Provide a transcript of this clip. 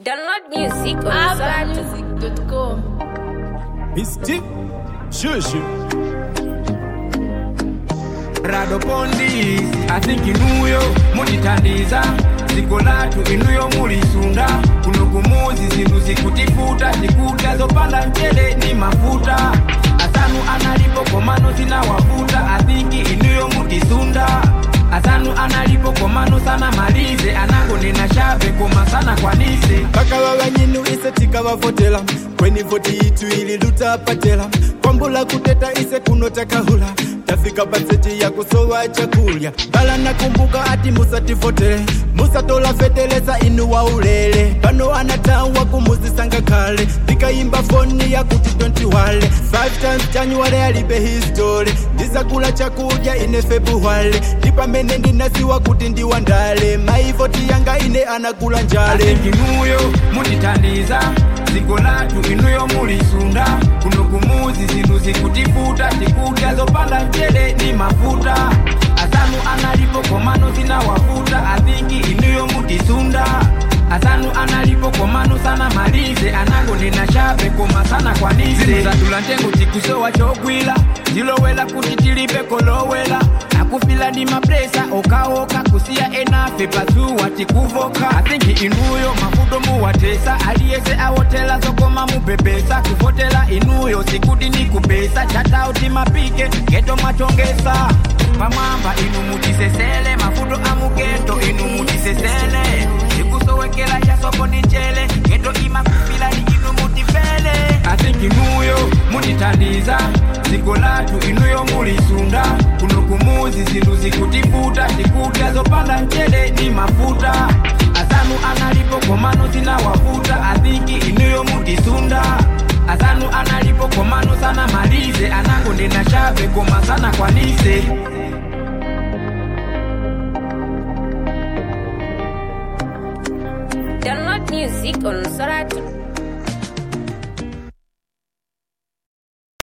Download music on Sato. Music.com. Misty Shushu rado pondi athinki inuyo mulitandiza dziko lathu inuyo mulisunda kuno kumuzi zinthu zikutifuta zikuta zopanda mchere ni mafuta asanu analipo komano zinawafuta athinki inuyo mutisunda asanu analipo komano sana malize anango nina shave koma sana kwanise bakaba banyinu ise tikabavotela kweni voti itu ili lutapatela kwambula kuteta ise kuno takahula tafika baseji ya kusowa chakulya bala nakumbuka ati musativotele musatola feteleza inu wa ulele pano anatawa kumuzisanga kale ndikayimba foni ya kuti tontiwale 5 times january alibe history ndisakula chakudya ine february ndipamene ndinasiwa kuti ndiwandale maivoti yanga ine anakula njale athinki inuyo mutitandiza dziko lathu inuyo mulisunda kuno kumuzi zinthu zikutifuta zikudya zopanda mchere ni mafuta asanu analipo komano zinawafuta athinki inuyo mutisunda asanu analipo komano sana malize anango nina shave koma sana kwanise zinthu zatula ntengo tikusowa chogwila zilowela kuti tilibe kolowela akufila ndi mapresa okaoka kusiya enafe pazuwa tikuvoka athinki inuyo mafudo muwatesa aliyese awotela zokoma mupepesa kuvotela inuyo sikuti ni kupesa chatauti mapike geto mwachongesa pamwamba inu mutisesele mafudo amugeto inu mutisesele ikusowekela chasoko ni njele geto imakufila ni inu mutifele athinki inuyo mutitandiza dziko lathu inuyo mulisunda kuno kumuzi zinthu zikutifuta zikudya zopanda mchere ni mafuta asanu analipo komano zinawafuta athinki inuyo mutisunda asanu analipo komano sana malize anango ndina shave koma sana kwanise Download music on Sato.